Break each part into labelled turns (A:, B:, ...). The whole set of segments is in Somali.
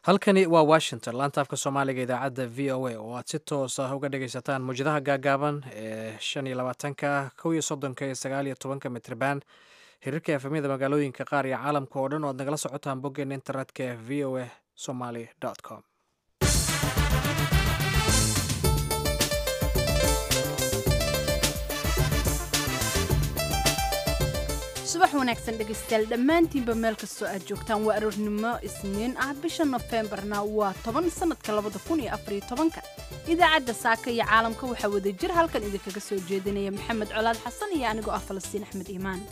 A: halkani waa washington laantaafka soomaaliga idaacadda v o a oo aad si toos ah uga dhagaysataan muwjadaha gaagaaban ee shan iyo labaatanka kow iyo soddonka iyo sagaal iyo tobanka mitrban xiriirka efemyada magaalooyinka qaar iyo caalamka oo dhan oo ad nagala socotaan boggeena internetka ee v o a somaly com
B: subax wanaagsan dhegaystayaal dhammaantiinba meel kastoo aad joogtaan waa aroornimo isniin ah bisha nofembarna waa toban sanadka labada kun iyo afariyo tobanka idaacadda saaka iyo caalamka waxaa wada jir halkan idinkaga soo jeedinaya maxamed colaad xasan iyo anigoo ah falastiin axmed iimaan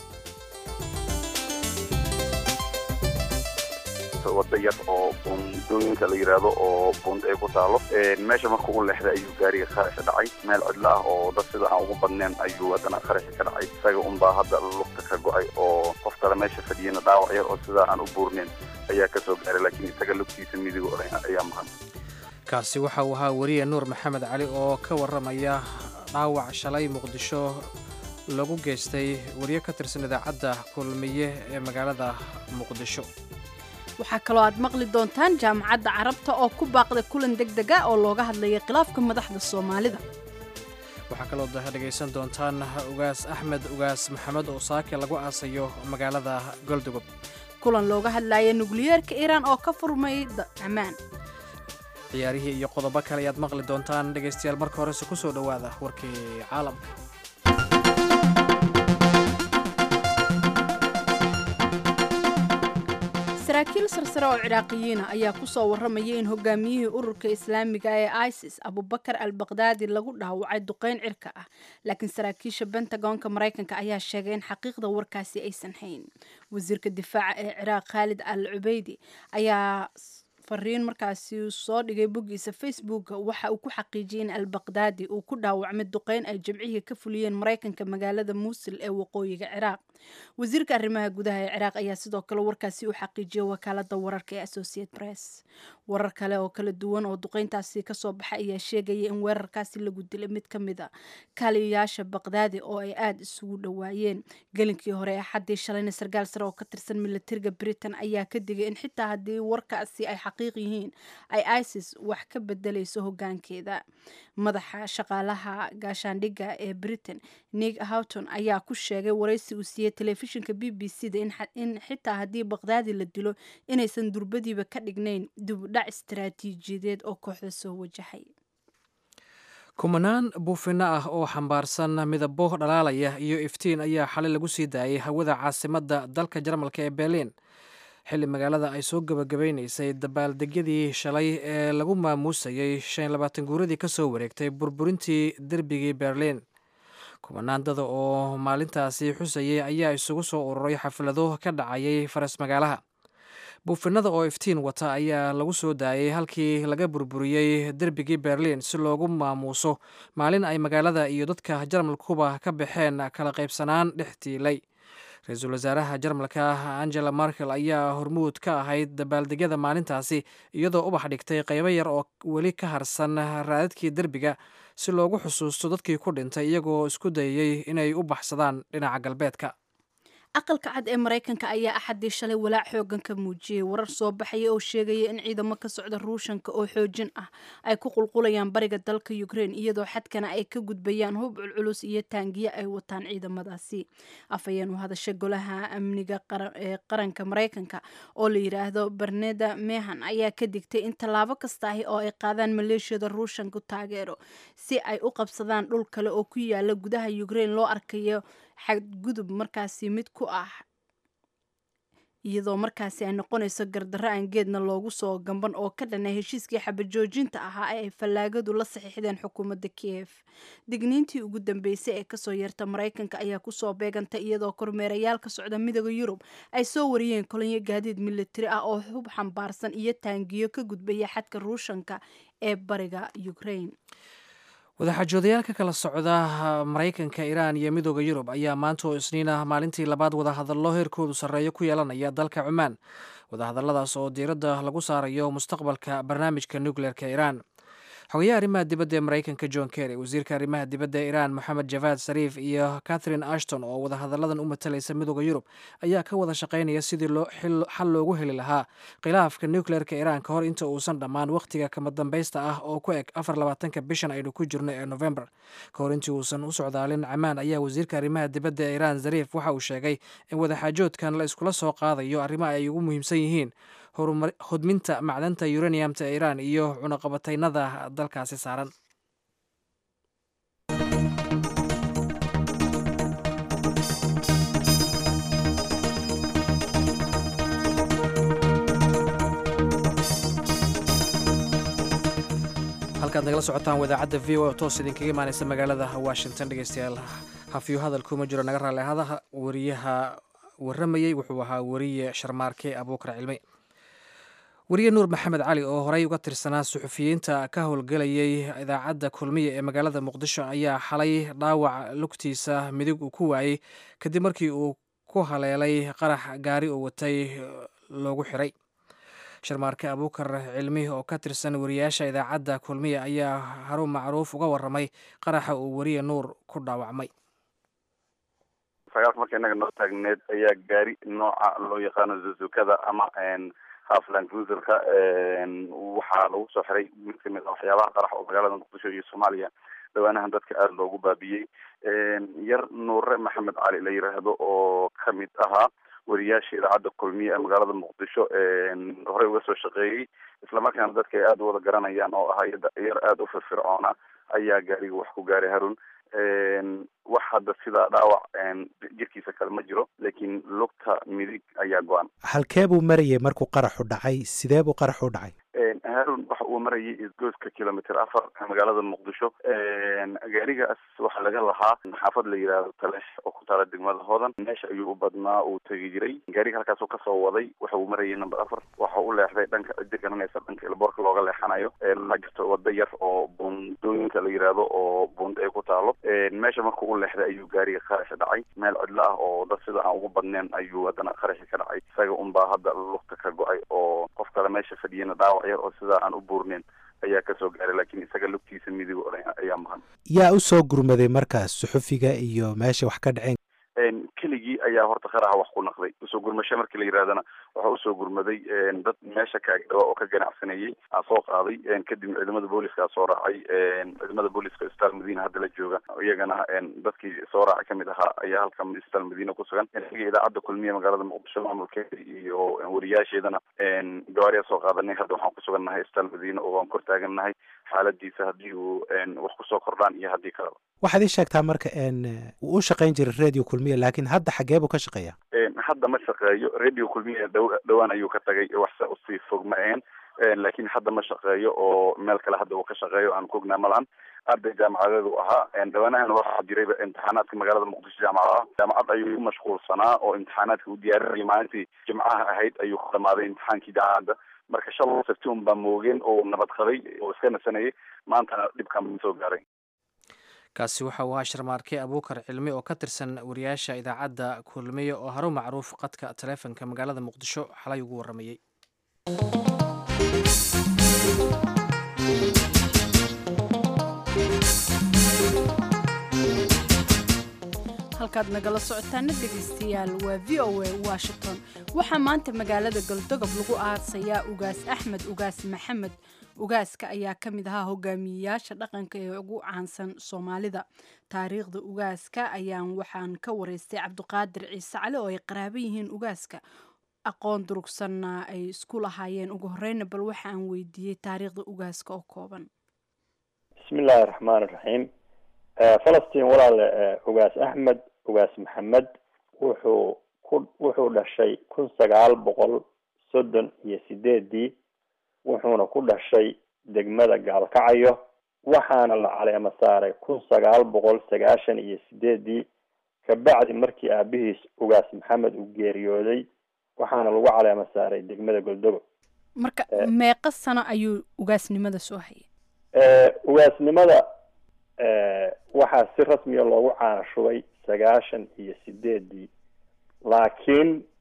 C: wada yar oo buundooyinka la yidhaahdo oo buund ay ku taalo meesha marka u leexday ayuu gaariga qaraxa dhacay meel cidlo ah oo dad sida aan ugu badneen ayuu haddana qaraxi ka dhacay isaga unbaa hadda lugta ka go-ay oo qof kale meesha fadhiyana dhaawac yar oo sidaa aan u buurneyn ayaa ka soo gaaray laakiin isaga lugtiisa midigo ayaa maqan
A: kaasi waxa uu ahaa weriye nuur maxamed cali oo ka warramaya dhaawac shalay muqdisho lagu geystay wariye ka tirsan idaacadda kulmiye ee magaalada muqdisho
B: waxaa kaloo aad maqli doontaan jaamacadda carabta oo ku baaqday kulan deg dega oo looga hadlaya khilaafka madaxda soomaalida
A: waxaa kaloo dhegaysan doontaan ugaas axmed ugaas maxamed oo saake lagu aasayo magaalada goldogub
B: kulan looga hadlaya nukliyeerka iiraan oo ka furmay ammaan
A: ciyaarihii iyo qodobo kale ayaad maqli doontaan dhegaystayaal marka horese ku soo dhowaada warkii caalamka
B: saraakiil sarsare oo ciraaqiyiina ayaa ku soo warramaya in hogaamiyihii ururka islaamiga ee isis abubakar al bakdaadi lagu dhaawacay duqeyn cirka ah laakiin saraakiisha bentagonka maraykanka ayaa sheegay in xaqiiqda warkaasi aysan hayn wasiirka difaaca ee ciraaq khaalid al cubeydi ayaa fariin markaasi soo dhigay boggiisa facebooka waxa uu ku xaqiijiyay in al bakdaadi uu ku dhaawacmay duqeyn ay jimcihii ka fuliyeen maraykanka magaalada muusil ee waqooyiga ciraaq wasiirka arrimaha gudaha ee ciraaq ayaa sidoo kale warkaasi u xaqiijiyay wakaalada wararka ee associate press warar kale oo kala duwan oo duqeyntaasi kasoo baxay ayaa sheegaya in weerarkaasi lagu dilay mid ka mid a kaaliyayaasha bakdaadi oo ay aada isugu dhowaayeen gelinkii hore ee xaddii shalayna sarkaal sare oo ka tirsan milatariga britain ayaa ka digay in xitaa haddii warkaasi ay xaqiiq yihiin ay isis wax ka bedelayso hogaankeeda madaxa shaqaalaha gaashaandhigga ee britain nig houghton ayaa ku sheegay waraysi uu siiyey telefishinka b b c da in xitaa haddii bakdaadi la dilo inaysan durbadiiba ka dhignayn dibudhac istaraatiijiyadeed oo kooxda soo wajahay
A: kumanaan buufino ah oo xambaarsan midabo dhalaalaya iyo iftiin ayaa xalay lagu sii daayay hawada caasimadda dalka jarmalka ee berliin xilli magaalada ay soo gebagabaynaysay dabaaldegyadii shalay ee lagu maamuusayay shan labaatan guuradii ka soo wareegtay burburintii derbigii berliin kumanaandada oo maalintaasi xusayay ayaa isugu soo ururay xaflado ka dhacayay faras magaalaha buufinada oo iftiin wata ayaa lagu soo daayay halkii laga burburiyey derbigii berliin si loogu maamuuso maalin ay magaalada iyo dadka jarmalkuba ka baxeen kala qaybsanaan dhex tiilay ra-iisul wasaaraha jarmalka angela markel ayaa hormuud ka ahayd dabaaldegyada maalintaasi iyadoo ubax dhigtay qaybo yar oo weli ka harsan raadadkii derbiga si loogu xusuusto dadkii ku dhintay iyagoo isku dayay inay u baxsadaan dhinaca galbeedka
B: aqalka cad ee maraykanka ayaa axaddii shalay walaac xoogan ka muujiyey warar soo baxaya oo sheegaya in ciidamo ka socda ruushanka oo xoojin ah ay ku qulqulayaan bariga dalka ukrein iyadoo xadkana ay ka gudbayaan hub culculus iyo taangiye ay wataan ciidamadaasi afhayeen u hadasha golaha amniga ee qaranka maraykanka oo la yidhaahdo berneda mehan ayaa ka digtay in tallaabo kasta ahi oo ay qaadaan maleeshiyada ruushanku taageero si ay u qabsadaan dhul kale oo ku yaala gudaha ukrein loo arkayo xadgudub markaasi mid ku ah iyadoo markaasi ay noqonayso gardarro aan geedna loogu soo gamban oo ka dhanay heshiiskii xabajoojinta ahaa ee ay fallaagadu la saxiixdeen xukuumadda kiev digniintii ugu dambeysay ee kasoo yeerta maraykanka ayaa kusoo beegantay iyadoo kormeerayaal ka socda midooda yurub ay soo wariyeen kolonyo gaadiid militari ah oo hub xambaarsan iyo taangiyo ka gudbaya xadka ruushanka ee bariga ukrain
A: wadaxaajoodayaal ka kala socda maraykanka iiraan iyo midooda yurub ayaa maanta oo isniin ah maalintii labaad wadahadallo heerkoodu sarreeyo ku yeelanaya dalka cumaan wadahadalladaas oo diiradda lagu saarayo mustaqbalka barnaamijka nukleerka iiraan xogayaha arrimaha dibadda ee maraykanka john kerry wasiirka arrimaha dibadda ee iran moxamed javad sariif iyo catherine ashton oo wadahadalladan u matalaysa midooda yurub ayaa ka wada shaqaynaya sidii xal loogu heli lahaa khilaafka nucleerka iran ka hor inta uusan dhammaan wakhtiga kama dambaysta ah oo ku eg afar labaatanka bishan aynu ku jirno ee november ka hor intii uusan u socdaalin camaan ayaa wasiirka arrimaha dibadda ee iran zariif waxa uu sheegay in wadaxaajoodkan la iskula soo qaadayo arrimaha ay ugu muhiimsan yihiin hodminta macdanta uraniumta ee iran iyo cunaqabataynada dalkaasi saaran halkaad nagala socotaan wadaacadda v o oo toos idinkaga imaaneysa magaalada washington dhegeystayaal hafiyo hadal kuma jiro naga raali ahadaha wariyaha waramayey wuxuu ahaa wariye sharmaarke abuukar cilmi wariye nuur maxamed cali oo horey uga tirsanaa suxufiyiinta ka howlgelayay idaacadda kulmiya ee magaalada muqdisho ayaa xalay dhaawac lugtiisa midig uu ku waayey kadib markii uu ku haleelay qarax gaari oo watay loogu xiray sharmaarke abuukar cilmi oo ka tirsan wariyaasha idaacadda kulmiya ayaa harun macruuf uga waramay qaraxa uu wariye nuur ku dhaawacmay
C: sagaalka marka innaga noo taagneed ayaa gaari nooca loo yaqaano zuzukada ama hafland cruiserka waxaa lagu soo xiray mid kamid a waxyaabaha qarax oo magaalada muqdisho iyo soomaaliya dhawaanahan dadka aada loogu baabiyey yar nuure maxamed cali la yiraahdo oo kamid ahaa wariyaasha idaacadda kulmiye ee magaalada muqdisho horey uga soo shaqeeyey islamarkaana dadka ay aada u wada garanayaan oo ahaa yar aada u firfircoona ayaa gaariga wax ku gaaray harun wax hadda sidaa dhaawac jirkiisa kale ma jiro laakiin lugta midig ayaa go-an
D: halkee buu marayay markuu qaraxu dhacay sidee buu qaraxu u dhacay
C: harun waxa uu marayay isgoyska kilomitr afar magaalada muqdisho gaarigaas waxaa laga lahaa xaafad la yidhaahdo taleex oo ku taala degmada hodan meesha ayuu u badnaa uu tegi jiray gaariga halkaasuu kasoo waday waxa uu marayay number afar waxa u leexday dhanka ciddi garanaysa dhanka ilboorka looga leexanayo waxaa jirto wada yar oo buundooyinka la yidhaahdo oo buundo ay ku taalo meesha markuu u leexday ayuu gaariga qaraxi dhacay meel cidlo ah oo dad sida aan ugu badneen ayuu haddana qaraxi ka dhacay isaga unbaa hadda lugta ka go-ay oo qof kale meesha fadhiyana dhaawac yar oo sidaa aan u buurneyn ayaa kasoo gaaray laakiin isaga lugtiisa midig ayaa maqan
D: yaa u soo gurmaday markaas suxufiga iyo meesha wax ka dhaceen
C: keligii ayaa horta qaraxa wax ku naqday usoo gurmasho markii la yidhahdana waxaa usoo gurmaday dad meesha kaagdhawa oo ka ganacsanayay aa soo qaaday kadibna ciidamada booliska aa soo raacay ciidamada booliska isbitaal madiina hadda la jooga iyagana dadkii soo raacay kamid ahaa ayaa halkan isbitaal madiina kusugan xiga idaacadda kulmiya magaalada muqdisho maamulkeeda iyo wariyaasheedana gawaariyaa soo qaadanay hadda waxaan kusugan nahay isbitaal madiina oo waan kor taagan nahay xaaladiisa haddii uu wax kusoo kordhaan iyo haddii kaleba
D: waxaad ii sheegtaa marka wuu u shaqayn jiray radio kulmiya laakiin hadda xagee buu ka shaqeeya
C: hadda ma shaqeeyo radio kulmiya dhawaan ayuu ka tagay waxse usii fog ma ahayn laakiin hadda ma shaqeeyo oo meel kale hadda uu ka shaqeeyo aan kuognaa malahan arday jaamacadeed u ahaa dhawaanahan waxaa jirayba imtixaanaadka magaalada muqdisho jaamacadaha jaamacad ayuu ku mashquulsanaa oo imtixaanaadka u diyaarinayay maalintii jimcaha ahayd ayuu ku dhamaaday imtixaankii jaamacadda marka shalay sabti un baa moogeen oo nabad qabay oo iska nasanayay maantana dhibkan soo gaaray
A: kaasi waxa uu ahaa sharmaarke abuukar cilmi oo ka tirsan wariyaasha idaacadda kulmiye oo haru macruuf qadka taleefonka magaalada muqdisho xalay ugu waramayey
B: halkaad nagala socotaana dhegaystayaal waa v o a washington waxaa maanta magaalada galdogob lagu aasayaa ugaas axmed ugaas maxamed ugaaska ayaa ka mid ahaa hogaamiyeyaasha dhaqanka ee ugu caansan soomaalida taariikhda ugaaska ayaan waxaan ka wareystay cabdiqaadir ciise cali oo ay qaraabo yihiin ugaaska aqoon durugsanna ay isku lahaayeen ugu horeyna bal waxa aan weydiiyey taariikhda ugaaska oo kooban
E: bismi illaahi raxmaan iraxiim falastiin walaale ugaas axmed ugaas maxamed wuxuu ku wuxuu dhashay kun sagaal boqol soddon iyo sideedii wuxuuna ku dhashay degmada gaalkacayo waxaana la caleemo saaray kun sagaal boqol sagaashan iyo sideedii kabacdi markii aabihiis ugaas maxamed uu geeriyooday waxaana lagu caleemo saaray degmada goldogo
B: marka meeqa sano ayuu ugaasnimada soo hayay
E: ugaasnimada waxaa si rasmiya loogu caana shubay sagaashan iyo sideedii laakiin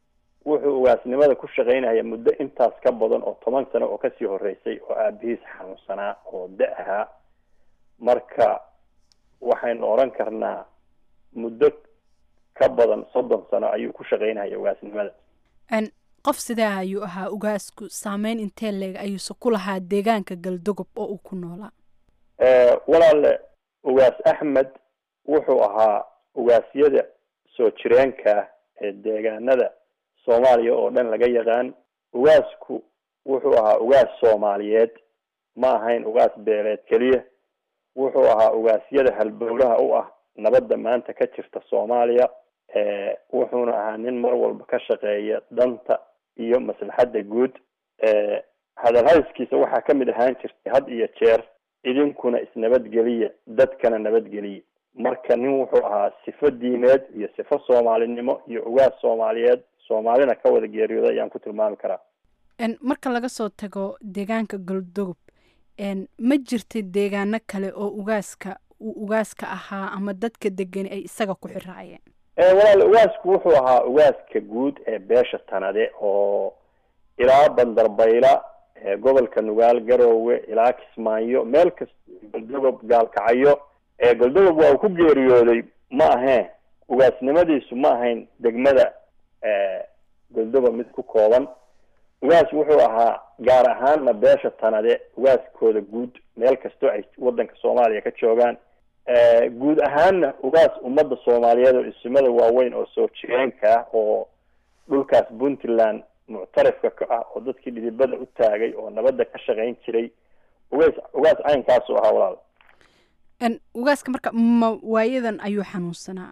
E: wuxuu ugaasnimada ku shaqaynaya muddo intaas ka badan oo toban sano oo kasii horeysay oo aabihiis xanuunsanaa oo da ahaa marka waxaynu odhan karnaa muddo ka badan soddon sano ayuu ku shaqaynaya ugaasnimada
B: qof sidee ayuu ahaa ugaasku saameyn intee leeg ayuuse ku lahaa deegaanka galdogob oo uu ku noolaa
E: walaale ugaas axmed wuxuu ahaa ugaasyada soo jireenka ah ee deegaanada soomaaliya oo dhan laga yaqaan ugaasku wuxuu ahaa ugaas soomaaliyeed ma ahayn ugaas beeleed keliya wuxuu ahaa ugaasyada halbowlaha u ah nabadda maanta ka jirta soomaaliya wuxuuna ahaa nin mar walba ka shaqeeya danta iyo maslaxadda guud hadalhayskiisa waxaa kamid ahaan jirtay had iyo jeer idinkuna isnabadgeliya dadkana nabadgeliya marka nin wuxuu ahaa sifo diimeed iyo sifo soomaalinimo iyo ugaas soomaaliyeed soomaalina ka wada geeriyooda ayaan ku tilmaami karaa
B: marka laga soo tago deegaanka galdogob ma jirta deegaano kale oo ugaaska uu ugaaska ahaa ama dadka degani ay isaga ku xiraayeen
E: walaal ugaasku wuxuu ahaa ugaaska guud ee beesha tanade oo ilaa bandarbayla gobolka nugaal garoowe ilaa kismaayo meel kasta galdogob gaalkacyo galdogob waa uu ku geeriyooday ma aheen ugaasnimadiisu ma ahayn degmada galdogob mid ku kooban ugaas wuxuu ahaa gaar ahaanna beesha tanade ugaaskooda guud meel kastoo ay wadanka soomaaliya ka joogaan guud ahaanna ugaas ummadda soomaaliyeed oo ismada waaweyn oo soo jireenka ah oo dhulkaas puntland muctarifka ka ah oo dadkii dhidibada u taagay oo nabadda ka shaqayn jiray ugaas ugaas caynkaasu ahaa walaal
B: ugaaska marka ma waayadan ayuu xanuunsanaa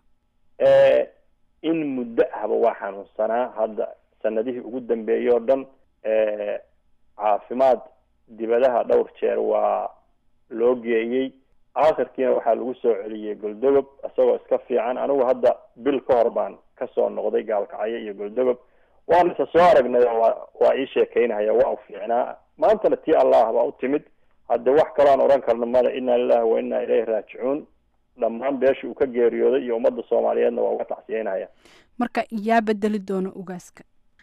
E: in muddo ahba waa xanuunsanaa hadda sanadihii ugu dambeeyey oo dhan caafimaad dibadaha dhowr jeer waa loo geeyey aakhirkiina waxaa lagu soo celiyey goldogob isagoo iska fiican anigu hadda bil ka hor baan kasoo noqday gaalkacyo iyo goldogob waan isa soo aragnay waa waa ii sheekeynaya waa u fiicnaa maantana tii allah baa u timid hadde wax kaloan odhan karno mada inna lilahi wa inna ilayhi raajicuun dhammaan beesha uu ka geeriyooday iyo ummadda soomaaliyeedna waa uga tacsiyeynaya
B: marka yaa bedeli doona ugaaska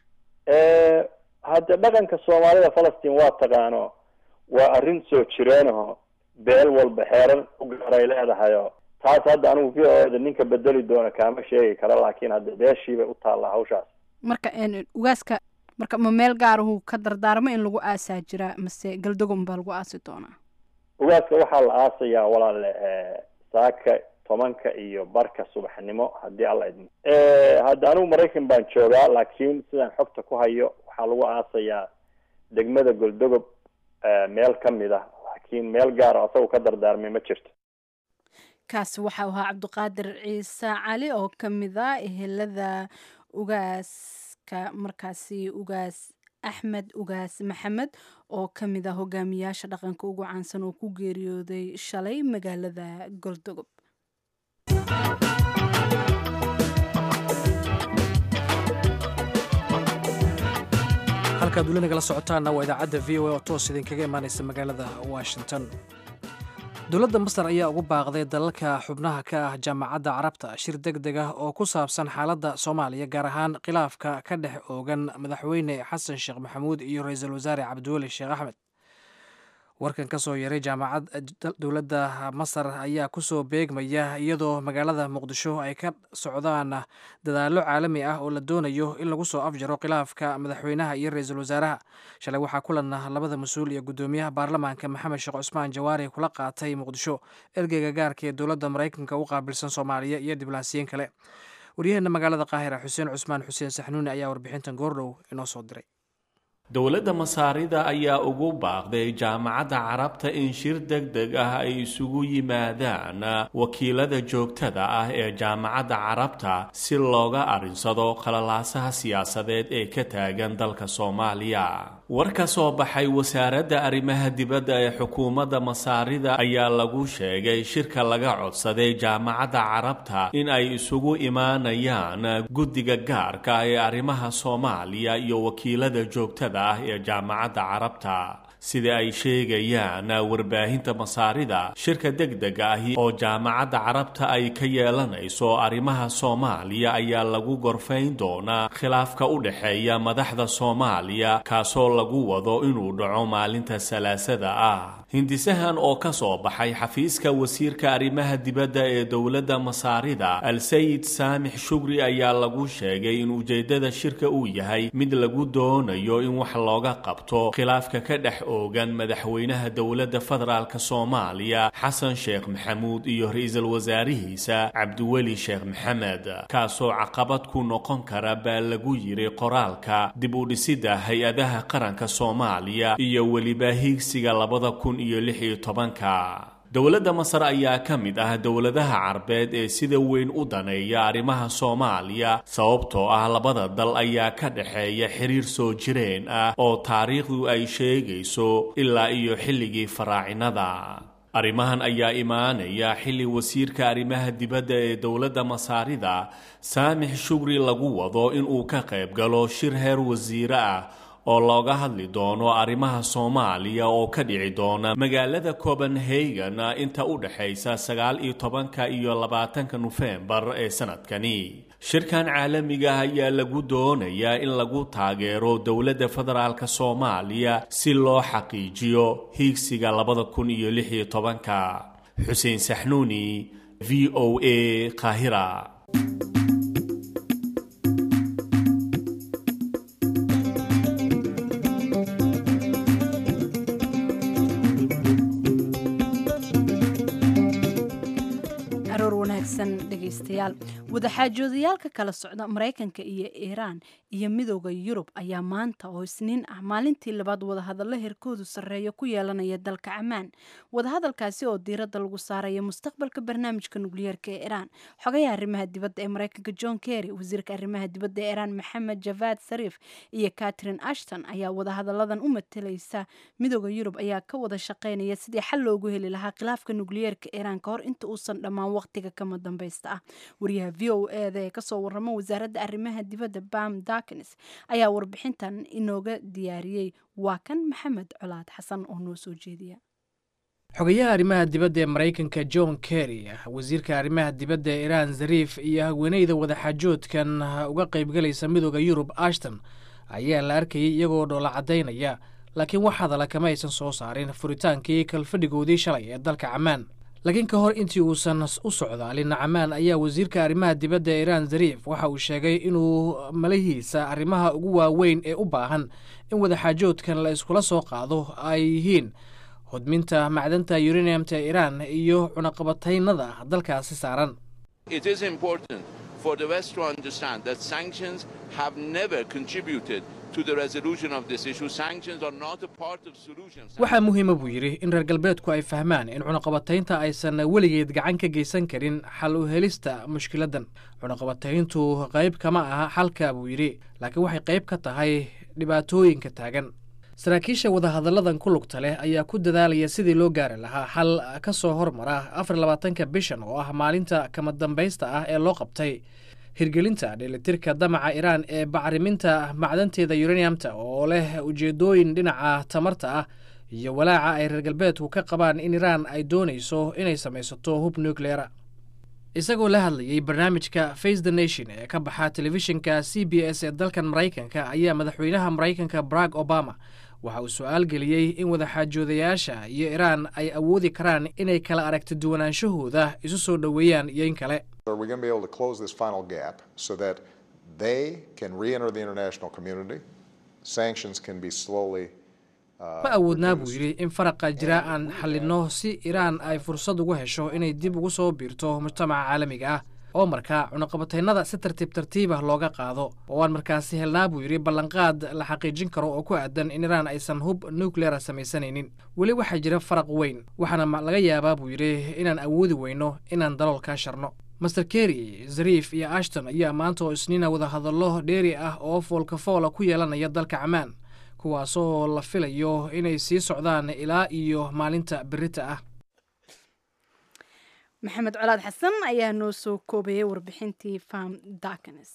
E: hadde dhaqanka soomaalida falastiin waa taqaano waa arrin soo jireenaho beel walba xeerar u gaaray leedahayo taas hadda anigu v o da ninka bedeli doona kaama sheegi kara laakiin hadde beeshiibay u taallaa hawshaas
B: marka ugaaska marka ma meel gaarahu ka dardaarmo in lagu aasaa jiraa mase galdogon baa lagu aasi doonaa
E: ugaaska waxaa la aasayaa walaale saaka tobanka iyo barka subaxnimo haddii alla idmo hadda anigu maraykan baan joogaa laakiin sidaan xogta ku hayo waxaa lagu aasayaa degmada goldogob meel kamid ah laakiin meel gaara asagoo ka dardaarmay ma jirto
B: kaasi waxau ahaa cabdiqaadir ciise cali oo ka mid a ehelada ugaaska markaasi ugaas axmed ugaas maxamed oo ka mid ah hogaamiyaasha dhaqanka ugu caansan oo ku geeriyooday shalay magaalada goldogob
A: halkaad weli nagala socotaanna waa idaacadda v o a oo toos idinkaga imaanaysa magaalada washington dowladda masar ayaa ugu baaqday dalalka xubnaha ka ah jaamacadda carabta shir deg deg ah oo ku saabsan xaaladda soomaaliya gaar ahaan khilaafka ka dhex oogan madaxweyne xasan sheekh maxamuud iyo ra-iisul wasaare cabdiweli sheekh axmed warkan ka soo yaray jaamacad dowladda masar ayaa kusoo beegmaya iyadoo magaalada muqdisho ay ka socdaan dadaallo caalami ah oo la doonayo in lagu soo afjaro khilaafka madaxweynaha iyo ra-iisul wasaaraha shalay waxaa kulan labada mas-uul iyo guddoomiyaha baarlamaanka maxamed sheekh cusmaan jawaari kula qaatay muqdisho ergeyga gaarka ee dowladda maraykanka u qaabilsan soomaaliya iyo diblaasiyiin kale waryaheena magaalada qaahira xuseen cusmaan xuseen saxnuuni ayaa warbixintan goordhow inoo soo diray
F: dowladda masaarida ayaa ugu baaqday jaamacadda carabta in shir deg deg ah ay isugu yimaadaan wakiilada joogtada ah ee jaamacadda carabta si looga arrinsado qalalaasaha siyaasadeed ee ka taagan dalka soomaaliya war ka soo baxay wasaaradda arrimaha dibadda ee xukuumadda masaarida ayaa lagu sheegay shirka laga codsaday jaamacadda carabta in ay isugu imaanayaan guddiga gaarka ah ee arrimaha soomaaliya iyo wakiilada joogtada ah ee jaamacadda carabta sida ay sheegayaan warbaahinta masaarida shirka degdega ahi oo jaamacadda carabta ay ka yeelanayso arrimaha soomaaliya ayaa lagu gorfayn doonaa khilaafka u dhexeeya madaxda soomaaliya kaasoo lagu wado inuu dhaco maalinta salaasada ah hindisahan oo ka soo baxay xafiiska wasiirka arrimaha dibadda ee dowladda masaarida al-sayid saamix shugri ayaa lagu sheegay in ujeeddada shirka uu yahay mid lagu doonayo in wax looga qabto khilaafka ka dhex oogan madaxweynaha dowladda federaalk soomaaliya xasan sheekh maxamuud iyo ra-iisul wasaarihiisa cabdiweli sheekh maxamed kaasoo caqabad ku noqon kara baa lagu yiri qoraalka dib u dhisidda hay-adaha qaranka soomaaliya iyo weliba hiigsiga labada kun iyo lix iyo tobanka dowladda masar ayaa ka mid ah dowladaha carbeed ee sida weyn u daneeya arrimaha soomaaliya sababtoo ah labada dal ayaa ka dhexeeya xiriir soo jireen ah oo taariikhdu ay sheegayso ilaa iyo xilligii faraacinada arrimahan ayaa imaanaya xilli wasiirka arrimaha dibadda ee dowladda masaarida saamix shugri lagu wado inuu ka qayb galo shir heer wasiire ah oo looga hadli doono arrimaha soomaaliya oo ka dhici doona magaalada copenhagen inta u dhexaysa sagaal iyo tobanka iyo labaatanka nofembar ee sanadkani shirkan caalamiga ah ayaa lagu doonayaa in lagu taageero dowladda federaalk soomaaliya si loo xaqiijiyo hiigsiga labada kun iyo lix iyo tobanka xuseen saxnuuni v o a qaahira
B: dhegeystayaal wadaxaajoodayaalka kala socda maraykanka iyo iiraan iyo midooda yurub ayaa maanta oo isniin ah maalintii labaad wadahadallo herkoodu sarreeya ku yeelanaya dalka camaan wadahadalkaasi oo diiradda lagu saaraya mustaqbalka barnaamijka nukliyeerka ee iiraan xogayaha arrimaha dibadda ee maraykanka john kerry wasiirka arrimaha dibadda ee iiraan maxamed javad sariif iyo catherine ashton ayaa wadahadalladan u matalaysa midooda yurub ayaa ka wada shaqeynaya sidii xal loogu heli lahaa khilaafka nukliyeerka iiraan ka hor inta uusan dhammaan waqtiga kama dambaysta ah wariyaha v o eda ee kasoo warama wasaaradda arrimaha dibadda bam dakins ayaa warbixintan inooga diyaariyey waa kan maxamed colaad xasan oo noo soo jeediya
A: xogayaha arrimaha dibadda ee maraykanka john kerry wasiirka arrimaha dibadda ee iiraan zariif iyo haweeneyda wadaxaajoodkan uga qaybgalaysa midooda yurub ashton ayaa la arkayay iyagoo dhoola caddaynaya laakiin wax hadala kama aysan soo saarin furitaankii kalfadhigoodii shalay ee dalka camaan laakiin ka hor intii uusan u socdaalin camaan ayaa wasiirka arrimaha dibadda ee iiraan zariif waxa uu sheegay inuu malahiisa arrimaha ugu waaweyn ee u baahan in wadaxaajoodkan la iskula soo qaado ay yihiin hodminta macdanta yuraniyamta iiraan iyo cunaqabataynada dalkaasi saaran waxaa muhiima buu yidhi in reer galbeedku ay fahmaan in cunaqabataynta aysan weligeed gacan ka geysan karin xal u helista mushkiladdan cunaqabatayntu qayb kama aha xalka buu yidhi laakiin waxay qayb ka tahay dhibaatooyinka taagan saraakiisha wadahadalladan ku lugta leh ayaa ku dadaalaya sidii loo gaari lahaa xal ka soo hormara afar labaatanka bishan oo ah maalinta kama dambaysta ah ee loo qabtay hirgelinta dheelitirka damaca iiraan ee bacriminta macdanteeda yuraniyamta oo leh ujeedooyin dhinaca tamarta ah iyo walaaca ay reer galbeedku ka qabaan in iiraan ay doonayso inay samaysato hub nucleera isagoo la hadlayay barnaamijka face the nation ee ka baxa telefishinka c b s ee dalkan maraykanka ayaa madaxweynaha maraykanka barack obama waxa uu su-aal geliyey in wadaxaajoodayaasha iyo iiraan ay awoodi karaan inay kala aragti duwanaanshahooda isu soo dhoweeyaan iyo in kale
G: Are we going to be able to close this final gap so that they can re-enter the international community? Sanctions can be slowly.
A: ma awoodnaa buu yidhi in faraqa jira aan xallinno si iiraan ay fursad ugu hesho inay dib ugu soo biirto mujtamaca caalamiga ah oo markaa cunaqabataynada si tartiib tartiibah looga qaado oo aan markaasi helnaa buu yidhi ballanqaad la xaqiijin karo oo ku aadan in iiraan aysan hub nucleara samaysanaynin weli waxaa jira faraq weyn waxaana laga yaabaa buu yidhi inaan awoodi weyno inaan dalool kaa sharno master kerry zariif iyo ashton ayaa maanta oo isniina wadahadallo dheeri ah oo foolka foola ku yeelanaya dalka camaan kuwaasoo la filayo inay sii socdaan ilaa iyo maalinta berita ah
B: maxamed colaad xasan ayaa noo soo koobayay warbixintii farm darknes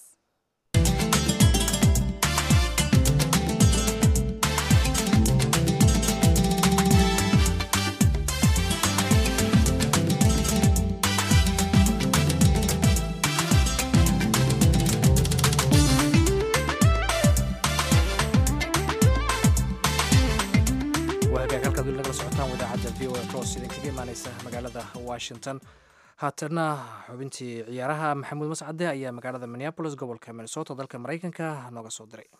A: waagaag halkaad weli nagala socotaan wadaacadda v o a cross idinkaga imaaneysa magaalada washington haatana xubintii ciyaaraha maxamuud mascade ayaa magaalada minneapolis gobolka minnesota dalka maraykanka nooga soo diray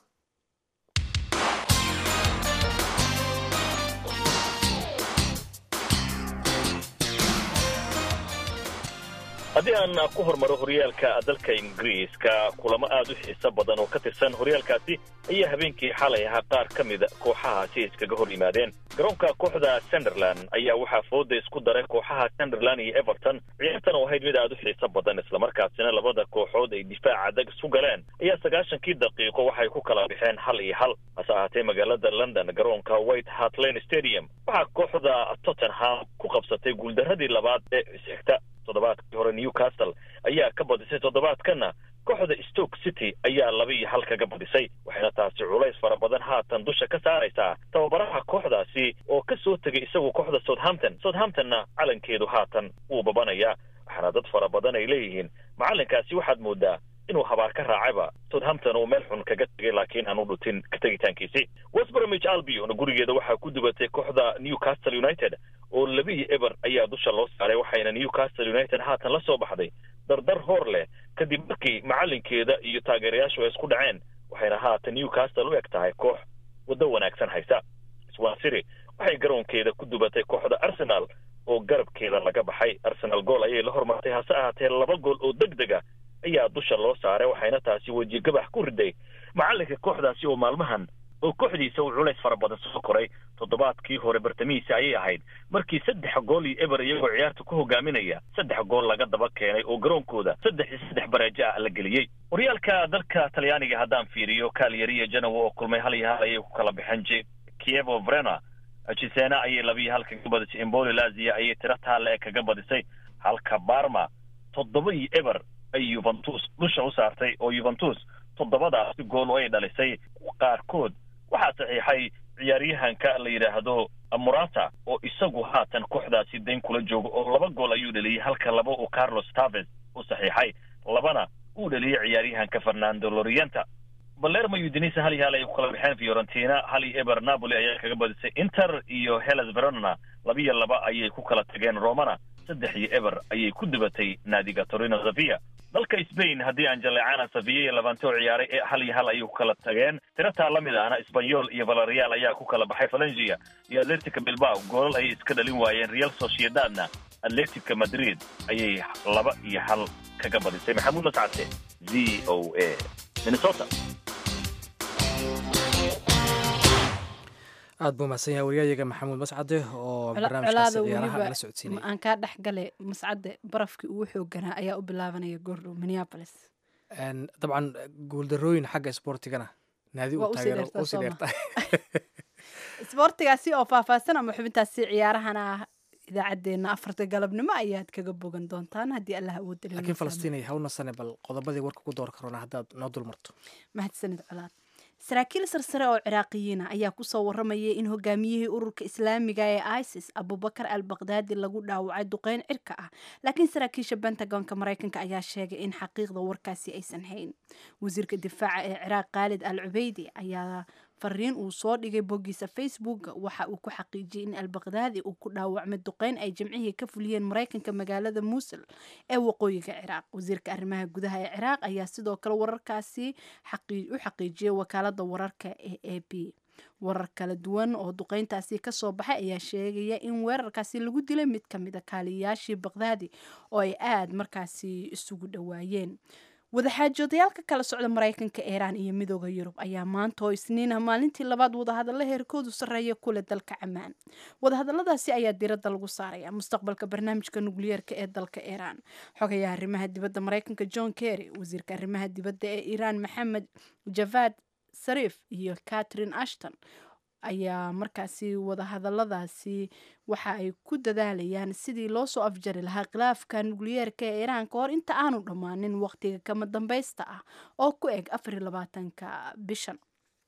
H: haddii aan ku hormaro horyaalka dalka ingiriiska kulamo aad u xiiso badan oo ka tirsan horyaalkaasi ayaa habeenkii xalay ahaa qaar ka mida kooxahaasi iskaga hor yimaadeen garoonka kooxda sunderland ayaa waxaa fooda isku daray kooxaha sunderland iyo everton ciyaartan oo ahayd mid aad u xiiso badan islamarkaasina labada kooxood ay difaac adag isu galeen ayaa sagaashankii daqiiqo waxay ku kala bixeen hal iyo hal hase ahaatee magaalada london garoonka white hart lane stadium waxaa kooxda tottenham ku qabsatay guuldaradii labaad ee isxigta toddobaadkii hore newcastle ayaa ka badisay toddobaadkana kooxda stoke city ayaa laba iyo hal kaga badisay waxayna taasi culays fara badan haatan dusha ka saaraysaa tababaraha kooxdaasi oo ka soo tegay isagu kooxda southampton southamptonna calankeedu haatan wuu babanayaa waxaana dad fara badan ay leeyihiin macallinkaasi waxaad moodaa inuu habaar ka raacayba southampton uu meel xun kaga tegay laakiin aan u dhutin ka tegitaankiisi westbromich albion gurigeeda waxaa ku dubatay kooxda newcastle united oo labiiyo eber ayaa dusha loo saaray waxayna newcastle united haatan la soo baxday dardar hoor leh kadib markii macallinkeeda iyo taageerayaashu ay isku dhaceen waxayna haatan newcastle u eg tahay koox waddo wanaagsan haysa swansiri waxay garoonkeeda ku dubatay kooxda arsenal oo garabkeeda laga baxay arsenal gool ayay la hormartay hase ahaatee laba gool oo deg dega ayaa dusha loo saaray waxayna taasi weji gabax ku riday macallinka kooxdaasi oo maalmahan oo kooxdiisa uu culays fara badan soo koray toddobaadkii hore bartamihiisa ayay ahayd markii saddex gool iyo eber iyagoo ciyaarta ku hogaaminaya saddex gool laga daba keenay oo garoonkooda saddex iyo saddex bareejo ah la geliyey horyaalka dalka talyaaniga haddaan fiiriyo kaalyariya janowa oo kulmay hal iyo hal ayay ku kala baxeen j kievo vrena cisena ayay labiiyo hal kaga badisay emboli lazia ayay tiro taale ee kaga badisay halka barma toddoba iyo eber ay yuventus dusha u saartay oo yuventus toddobadaasi gool oo ay dhalisay qaarkood waxaa saxiixay ciyaaryahanka la yidhaahdo murata oo isagu haatan kooxdaasi dayn kula joogo oo laba gool ayuu dheliyey halka laba uu carlos taves u saxiixay labana uu dheliyey ciyaaryahanka fernando lorienta balermo udinisa hal iyo hal ayay ku kala baxeen fiorentina hal iyo eber napoli ayaa kaga badisay inter iyo hellas verona labiyo laba ayay ku kala tageen romana saddex iyo eber ayay ku dubatay naadiga torino zavia dalka spain haddii aan jaleecana saviya iyo labante oo ciyaaray ee hal iyo hal ayay ku kala tageen tirataa la mid ahna sbanyol iyo valerial ayaa ku kala baxay valencia iyo atletica bilbao goolal ayay iska dhalin waayeen real sociedadna atletica madrid ayay laba iyo hal kaga badisay maxamuud mascade v o a minnesota
A: aad buu mahadsan yahay waryayaga maxamuud mascade oo barnaamijkaasi
B: colaada
A: ciyaaraha
B: weliba
A: nala socodsiinaya
B: aan kaa dhex gale mascade barafkii ugu xooganaa ayaa u bilaabanaya goordhow minneapolis
A: Een, dabcan guuldarooyin xagga isboortigana naadi
B: Waa
A: u
B: usii
A: taageero
B: dheertaa
A: usii
B: soo ma?
A: dheertahay
B: isboortigaasi oo faahfaahsan ama xubintaasi ciyaarahana ah idaacaddeenna afarta galabnimo ayaad kaga bogan doontaan haddii allah awoodda
A: laakiin falastiin ay hawna sane bal qodobadii warka ku door karona haddaad noo dul marto
B: mahadsanid colaad saraakiil sarsare oo ciraaqiyiina ayaa kusoo waramayay in hogaamiyihii ururka islaamiga ee isis abubakar al baqdaadi lagu dhaawacay duqeyn cirka ah laakiin saraakiisha bentagonka maraykanka ayaa sheegay in xaqiiqda warkaasi aysan hayn wasiirka difaaca ee ciraaq khaalid al cubeydi ayaa fariin uu soo dhigay boggiisa facebook waxa uu ku xaqiijiyey in al baqdaadi uu ku dhaawacmay duqeyn ay jimcihii ka fuliyeen maraykanka magaalada muusul ee waqooyiga ciraaq wasiirka arrimaha gudaha ee ciraaq ayaa sidoo kale wararkaasi xaqii- u xaqiijiyay wakaalada wararka ee a b warar kala duwan oo duqeyntaasi kasoo baxay ayaa sheegaya in weerarkaasi lagu dilay mid ka mid a kaaliyayaashii baqdaadi oo ay aada markaasi isugu dhowaayeen wadaxaajoodayaal ka kala socda maraykanka iiraan iyo midooda yurub ayaa maanta oo isniin ah maalintii labaad wadahadalla heerkoodu sarreeya kule dalka camaan wadahadalladaasi ayaa diiradda lagu saaraya mustaqbalka barnaamijka nukliyeerka ee dalka iiraan xogayaha arrimaha dibadda maraykanka john kerry wasiirka arrimaha dibadda ee iiraan maxamed javad sariif iyo catherine ashton ayaa markaasi wadahadaladaasi waxa ay ku dadaalayaan sidii loo soo afjari lahaa khilaafka nukliyeerka ee iiraan ka hor inta aanu dhammaanin waqtiga kama dambaysta ah oo ku eg afariyo labaatanka bishan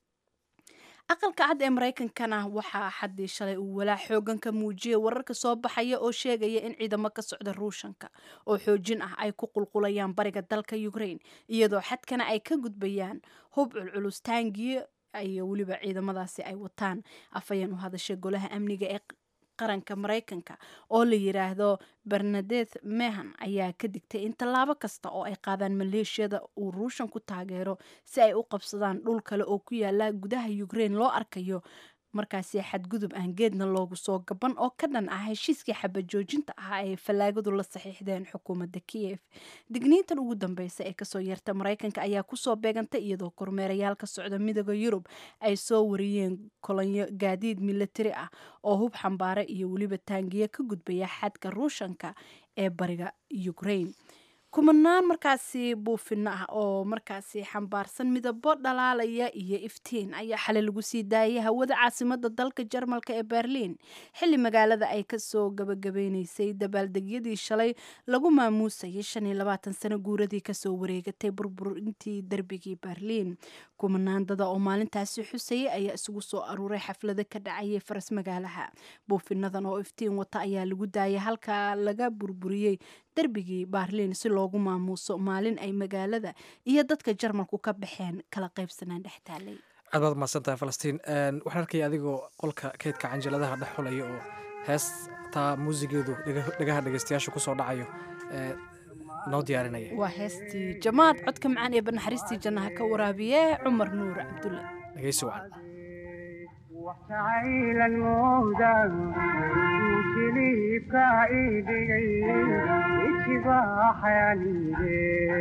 B: aqalka cad ee maraykankana waxaa xaddii shalay uu walaa xoogan ka muujiyay wararka soo baxaya oo sheegaya in ciidamo ka socda ruushanka oo xoojin ah ay ku qulqulayaan bariga dalka ukraine iyadoo xadkana ay ka gudbayaan hub culculus taangiyo iyo weliba ciidamadaasi ay wataan afhayeen u hadashay golaha amniga ee qaranka maraykanka oo la yiraahdo bernadeth mehan ayaa ka digtay in tallaabo kasta oo ay qaadaan maleeshiyada uu ruushan ku taageero si ay u qabsadaan dhul kale oo ku yaala gudaha ukraine loo arkayo markaasi xadgudub aan geedna loogu soo gaban oo ka dhan ah heshiiskii xabajoojinta ahaa ee fallaagadu la saxiixdeen xukuumadda kiyef digniintan ugu dambeysa ee kasoo yeerta maraykanka ayaa kusoo beegantay iyadoo kormeerayaal ka socda midooda yurub ay soo wariyeen kolonyo gaadiid militari ah oo hub xambaare iyo weliba taangiya ka gudbaya xadka ruushanka ee bariga ukraine kumanaan markaasi buufino ah oo markaasi xambaarsan midabo dhalaalaya iyo iftiin ayaa xalay lagu sii daayay hawada caasimada dalka jarmalka ee berliin xilli magaalada ay kasoo gabagabeyneysay dabaaldegyadii shalay lagu maamuusayay shan iyo labaatan sano guuradii kasoo wareegatay burburintii derbigii berliin kumanaan dada oo maalintaasi xusayay ayaa isugu soo aruuray xaflado ka dhacayay faras magaalaha buufinadan oo iftiin wata ayaa lagu daayay halka laga burburiyey derbigii baarliin si loogu maamuuso maalin ay magaalada iyo dadka jarmalku ka baxeen kala qaybsanaan dhex taalay
A: aad baad mahadsantahay falastiin waxaan arkaya adigoo qolka keydka canjaladaha dhex xulaya oo heestaa muusigeedu dhagaha dhegeystayaasha kusoo dhacayo noo diyaarinaya
B: waa heestii jamaad codka macaan ee banaxariistii jannaha ka waraabiye cumar nuur cabdulle
A: dhegeysi wacan
I: waxjacaylan mooda jiliibka idhigay ijibaaxayaniide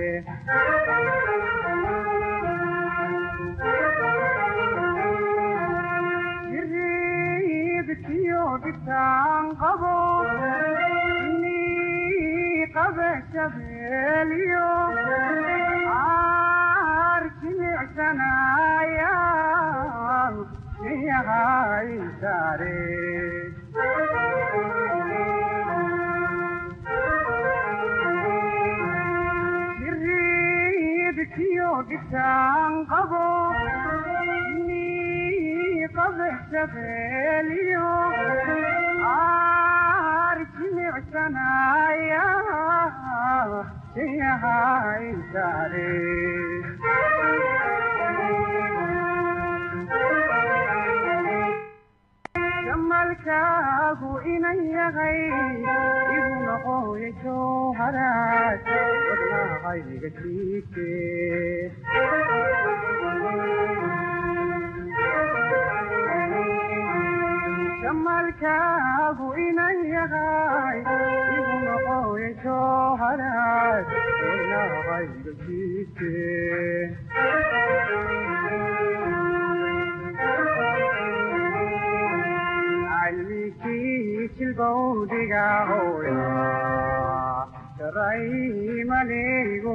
I: jiriibkiyo dhibtaan qabo inii qabe shabeeliyo aar jimicsanaya yahay sare jiriibkiyo dhibtaan qabo inii qabe shabeeliyo aar jimicsanaya yahay sare jamalkaagu inan yahay igu noqoya jowharaad wadnaaqayga jiite jamalkaagu inan yahay igu noqoya jowharaad wadnaaqayga jiite jilbowdiga hooya jaraymaneego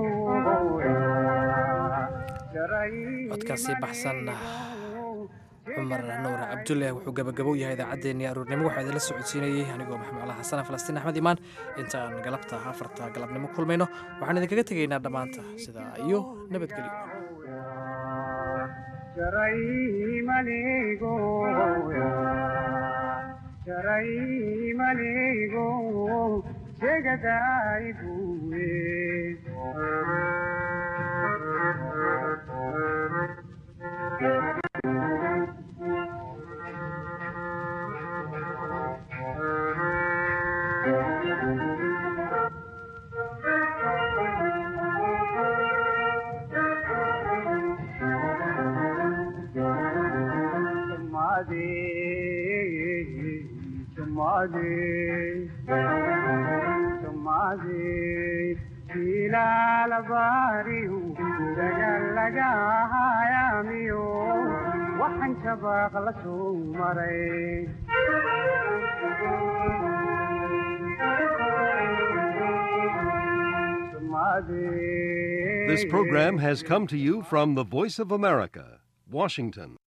A: codkaasi baxsan cumar nuur cabdulle wuxuu gabagabow yahay idaacaddeenii aruurnimo waxaa idinla socodsiinayey anigoo maxamed cala xasan falastiin axmed imaan intaan galabta afarta galabnimo kulmayno waxaan idinkaga tegaynaa dhammaanta sidaa iyo nabadgelyo
I: jaraymaneego jegadaybuwe ilaalabariyu dagalagahayamiyo waxaan jabaaq la soo maray
J: This program has come to you from the Voice of America, Washington.